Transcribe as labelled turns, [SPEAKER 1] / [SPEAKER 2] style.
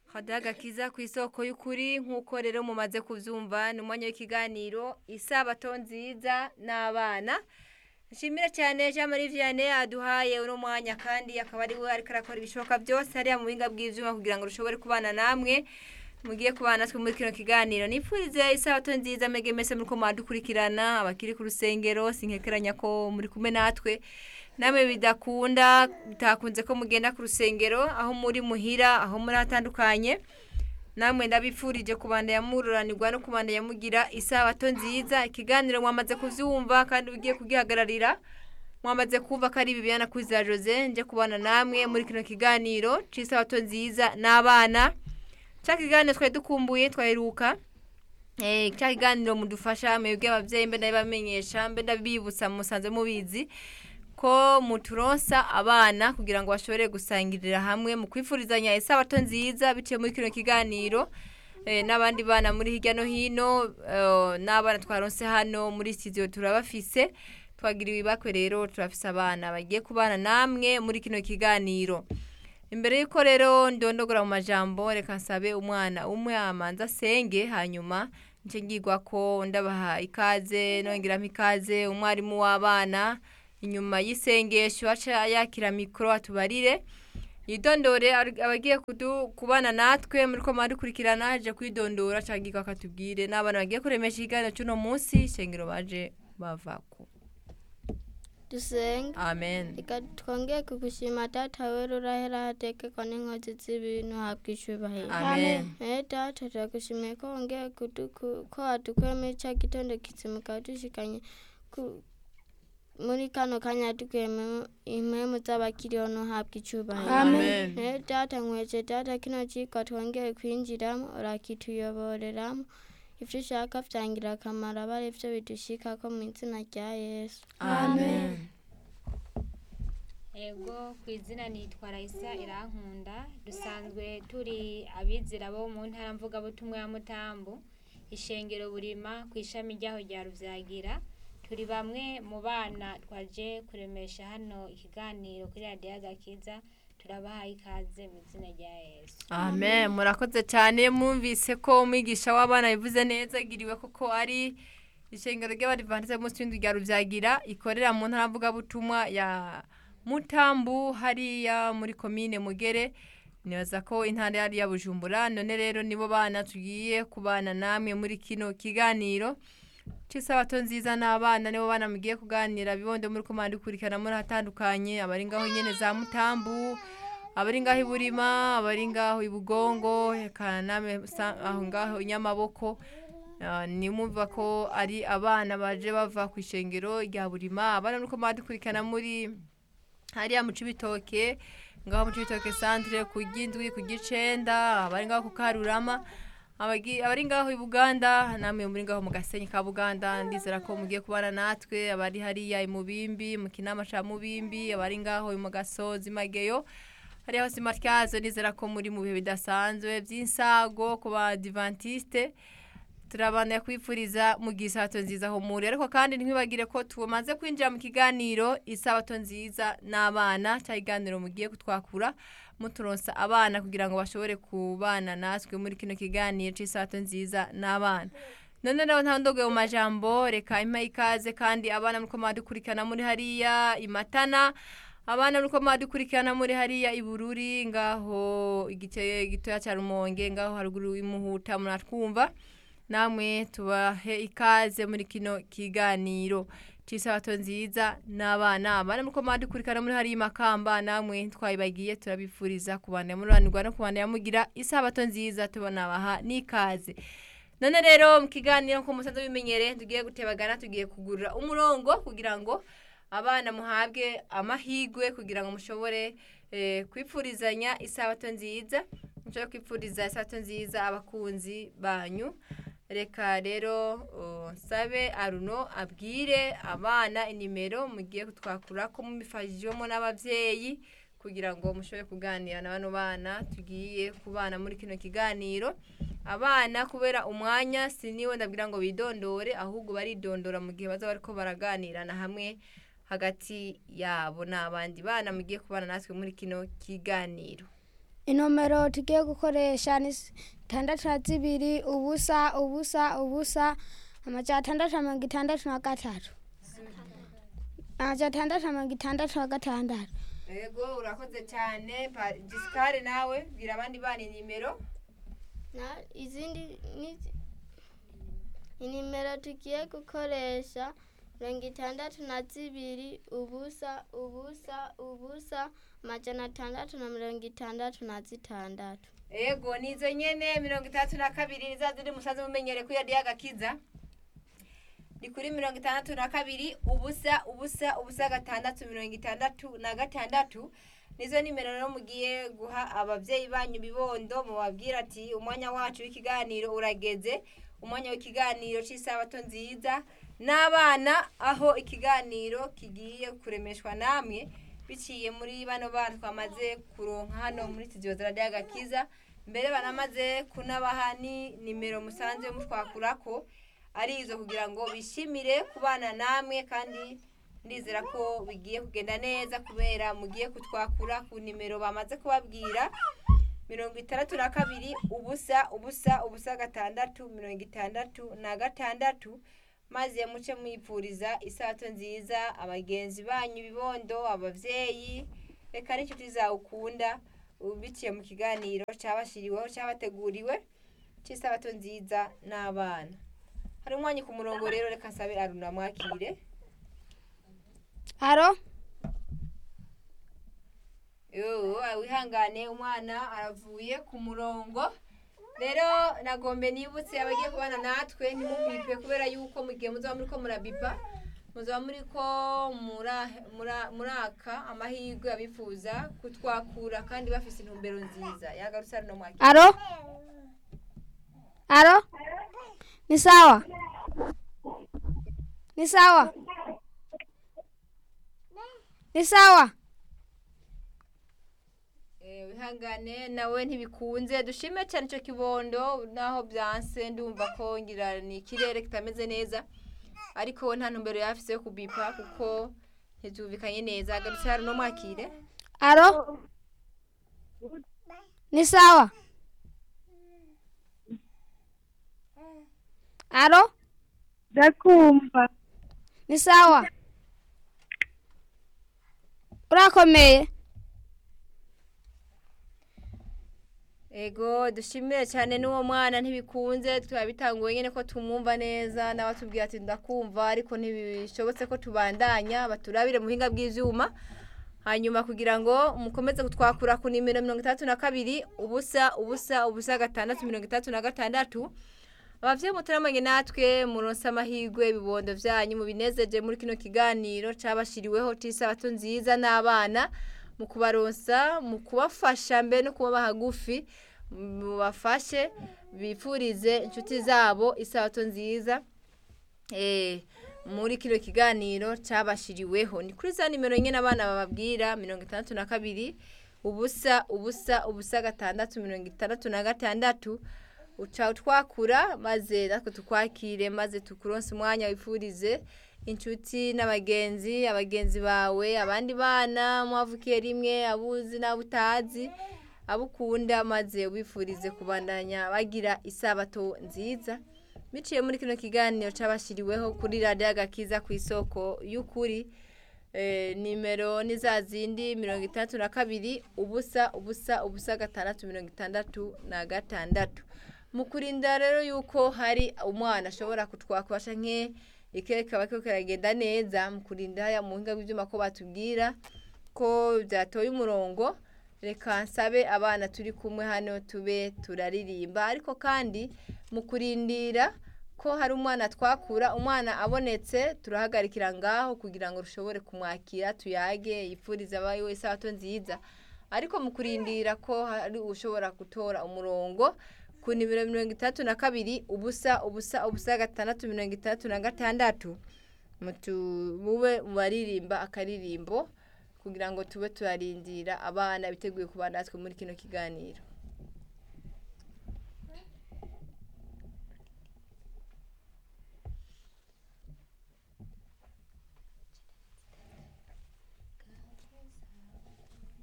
[SPEAKER 1] hadaha agakiza ku isoko y'ukuri nk'uko rero mumaze kubyumva ni umwanya w'ikiganiro isabato nziza n'abana nshimira cyane jean marie vianney aduhaye uno mwanya kandi akaba ari we ariko arakora ibishoboka byose hariya mu buhinga bw'ibyuma kugira ngo rushobore kubana namwe mugiye kubana natwe muri kino kiganiro nipfurize isabato nziza mege mese muri ko mwadukurikirana abakiri ku rusengero sinkekeranya ko muri kumwe natwe namwe bidakunda bitakunze ko mugenda ku rusengero aho muri muhira aho muri hatandukanye namwe ndabipfurije kubanda yamururanirwa no kubanda yamugira isabato nziza ikiganiro mwamaze kuvyumva kandi ugiye kugihagararira mwamaze kumva ko ari Bibiana Kuzira Jose nje kubana namwe muri kino kiganiro c'isabato nziza n'abana cya kiganiro twari dukumbuye twaheruka eh cya kiganiro mudufasha mwebwe abavyeyi mbe ndabamenyesha mbe ndabibutsa musanze mubizi ko muturonsa abana kugira ngo bashobore gusangirira hamwe mu kwifurizanya isabato nziza biciye muri kino kiganiro eh, n'abandi bana muri hirya no hino eh, n'abana twaronse hano muri studio turabafise twagiriwe ibakwe rero turafise abana bagiye kubana namwe muri kino kiganiro imbere y'uko rero ndondogora mu majambo reka nsabe umwana umwe amanza asenge hanyuma nce ngirwa ko ndabaha ikaze nongeramo ikaze umwarimu w'abana inyuma y'isengesho aca yakira mikoro atubarire yidondore abagiye kudu- kubana natwe muri ko mwadukurikirana aje kwidondora cyangwa akatubwire n'abana bagiye kuremesha ikiganiro cy'uno munsi ishengero baje bavako
[SPEAKER 2] dusenge
[SPEAKER 1] amen
[SPEAKER 2] reka twongeye kugushima data wera urahera hatekekwa n'inkozi z'ibintu habwa icubahiro
[SPEAKER 1] amen
[SPEAKER 2] Eh data turagushimiye ko wongeye kuduku- ko wadukuye muri cya gitondo kizimuka wadushikanye ku- muri kano kanya dukuye impemu z'abakiriho ntuhabwe icubahiro
[SPEAKER 1] amen
[SPEAKER 2] Eh data nkweje data kino cigwa twongeye kwinjiramo urakituyoboreramo ivyo ushaka vyangira akamaro aba ari vyo bidushikako mu izina rya yesu
[SPEAKER 1] amen
[SPEAKER 3] ego ku izina nitwa rayisa irankunda dusanzwe turi abizira bo mu ntara mvugabutumwa ya mutambu ishengero burima ku ishami ryaho rya ruvyagira turi bamwe mu bana twaje kuremesha hano ikiganiro kuri radiyo agakiza turabahaye ikaze mu izina rya yesu
[SPEAKER 1] amen murakoze cyane mwumvise ko umwigisha w'abana bivuze neza agiriwe koko ari ishengero ry'abadivantize munsi y'inzu rya rubyagira ikorera mu ntara mvugabutumwa ya mutambu hariya muri komine mugere nibaza ko intara yari ya bujumbura none rero nibo bana tugiye kubana namwe muri kino kiganiro cy'isabato nziza n'abana nibo bana mugiye kuganira bibondo muri ko dukurikirana muri hatandukanye abari ngaho nyene za mutambu abari ngaho iburima abari ngaho ibugongo eka namwe sa- aho ngaho inyamaboko Ah, nimumva ko ari abana baje bava ku ishengero rya burima abana nuko badukurikirana muri hariya mu cibitoke ngaho mu cibitoke centre ku gindwi ku gicenda abari ngaho ku karurama abagi- abari ngaho i buganda namwe muri ngaho mu gasenyi ka buganda ndizera ko mugiye kubana natwe abari hariya i mubimbi mu kinama ca mubimbi abari ngaho mu gasozi mageyo hariya hose matyazo nizera ko muri mu bihe bidasanzwe by'insago ku badivantiste turabana kwifuriza mu gisato nziza aho muri ariko kandi ntibagire ko tumaze kwinjira mu kiganiro isabato nziza n'abana cya kiganiro mugiye kutwakura muturonsa abana kugira ngo bashobore kubana natwe muri kino kiganiro cy'isabato nziza n'abana none rero nta ndogo mu majambo reka impa ikaze kandi abana muri ko mwadukurikirana muri hariya imatana abana nuko mwadukurikirana muri hariya ibururi ngaho igice gitoya cya rumonge ngaho haruguru imuhuta muratwumva namwe tubahe ikaze muri kino kiganiro cy'isabato nziza n'abana abana nuko mwadukurikirana muri hariya makamba namwe twayibagiye turabifuriza kubana muranirwa no kubana yamugira isabato nziza tubonabaha n'ikaze none rero mu kiganiro ko musanze bimenyere tugiye gutebagana tugiye kugurira umurongo kugira ngo abana muhabwe amahigwe kugira ngo mushobore eh, kwipfurizanya isabato nziza mushobore kwipfuriza isabato nziza abakunzi banyu reka rero uh, nsabe aruno abwire abana inimero mugiye kutwakura ko mubifashijwemo n'abavyeyi kugira ngo mushobore kuganira na bano bana tugiye kubana muri kino kiganiro abana kubera umwanya siniwe ndabwira ngo bidondore ahubwo baridondora mu gihe bazaba bariko baraganirana hamwe hagati yabo n'abandi bana mugiye kubana natwe muri kino kiganiro
[SPEAKER 4] inomero tugiye gukoresha ni itandatu na zibiri ubusa ubusa ubusa amajana atandatu na mirongo itandatu na gatatu amajana atandatu na mirongo itandatu na gatandatu
[SPEAKER 1] yego urakoze cyane Pa- gisikare nawe bwira abandi bana inimero
[SPEAKER 2] na izindi ni inimero tugiye gukoresha mirongo itandatu na zibiri ubusa ubusa ubusa amajana atandatu na mirongo itandatu na zitandatu
[SPEAKER 1] yego nizo nyene mirongo itandatu na kabiri ni za zindi musanze mumenyere kuri radiyo agakiza ni kuri mirongo itandatu na kabiri ubusa ubusa ubusa gatandatu mirongo itandatu na gatandatu nizo nimero rero mugiye guha ababyeyi banyu bibondo mubabwira ati umwanya wacu w'ikiganiro urageze umwanya w'ikiganiro cy'isabato nziza n'abana aho ikiganiro kigiye kuremeshwa namwe biciye muri bano bana twamaze kuronka hano muri studio za radiyo agakiza mbere banamaze kunabaha ni nimero musanze mutwakurako ari izo kugira ngo bishimire kubana namwe kandi ndizera ko bigiye kugenda neza kubera mugiye kutwakura ku nimero bamaze kubabwira mirongo itandatu na kabiri ubusa ubusa ubusa gatandatu mirongo itandatu na gatandatu maze muce mwipfuriza isato nziza abagenzi banyu ibibondo ababyeyi reka n'inshuti zawe ukunda biciye mu kiganiro cyabashyiriweho cyabateguriwe cy'isabato nziza n'abana hari umwanya ku murongo rero reka nsabe aruna mwakire
[SPEAKER 4] aro
[SPEAKER 1] yoo wihangane umwana aravuye ku murongo rero nagombe nibutse abagiye kubana natwe ntimubipe kubera yuko mu gihe muzaba muri ko murabipa muzaba muri ko mura- mura- muraka amahirwe abifuza kutwakura kandi bafite intumbero nziza yagarutse hano mwakire
[SPEAKER 4] aro aro ni sawa ni sawa ni sawa
[SPEAKER 1] Eh, wihangane nawe ntibikunze dushime cyane icyo kibondo naho byanse ndumva ko ngira ni ikirere kitameze neza ariko we nta ntumbero yafise yo kubipa kuko ntibyumvikanye neza agarutse hano no mwakire
[SPEAKER 4] aro ni sawa aro
[SPEAKER 5] ndakumva
[SPEAKER 4] ni sawa urakomeye
[SPEAKER 1] ego dushimire cyane n'uwo mwana ntibikunze turabitanguye nyine ko tumwumva neza nawe atubwira ati ndakumva ariko ntibishobotse ko tubandanya baturabire mu buhinga bw'ibyuma hanyuma kugira ngo mukomeze kutwakura ku nimero mirongo itandatu na kabiri ubusa ubusa ubusa gatandatu mirongo itandatu na gatandatu abavyeyi mutaramanye natwe muronse amahirwe ibibondo vyanyu mubinezeje muri kino kiganiro cabashiriweho c'isabato nziza n'abana mu kubaronsa mu kubafasha mbere no kubaba hagufi mubafashe bifurize inshuti zabo isabato nziza eh, muri kino kiganiro cabashiriweho ni kuri za nimero nyene abana bababwira mirongo itandatu na kabiri ubusa ubusa ubusa gatandatu mirongo itandatu na gatandatu uca utwakura maze natwe tukwakire maze tukuronse umwanya wifurize inshuti n'abagenzi abagenzi bawe abandi bana mwavukiye rimwe abuzi n'abo utazi abo ukunda maze ubifurize kubandanya bagira isabato nziza biciye muri kino kiganiro cyabashyiriweho kuri radiyo agakiza ku isoko y'ukuri Eh, nimero ni za zindi mirongo itandatu na kabiri ubusa ubusa ubusa gatandatu mirongo itandatu na gatandatu mu kurinda rero yuko hari umwana ashobora kutwakubasha nke ikirere kaba kiriko kiragenda neza mu kurinda haya mu buhinga bw'ibyuma ko batubwira ko byatoye umurongo reka nsabe abana turi kumwe hano tube turaririmba ariko kandi mu kurindira ko hari umwana twakura umwana abonetse turahagarikira ngaho kugira ngo rushobore kumwakira tuyage yipfurize abaye wese abato nziza ariko mu kurindira ko hari ushobora gutora umurongo ku nimero mirongo itandatu na kabiri ubusa ubusa ubusa gatandatu mirongo itandatu na gatandatu mutu- mube mu baririmba akaririmbo kugira ngo tube turarindira abana biteguye kuba natwe muri kino kiganiro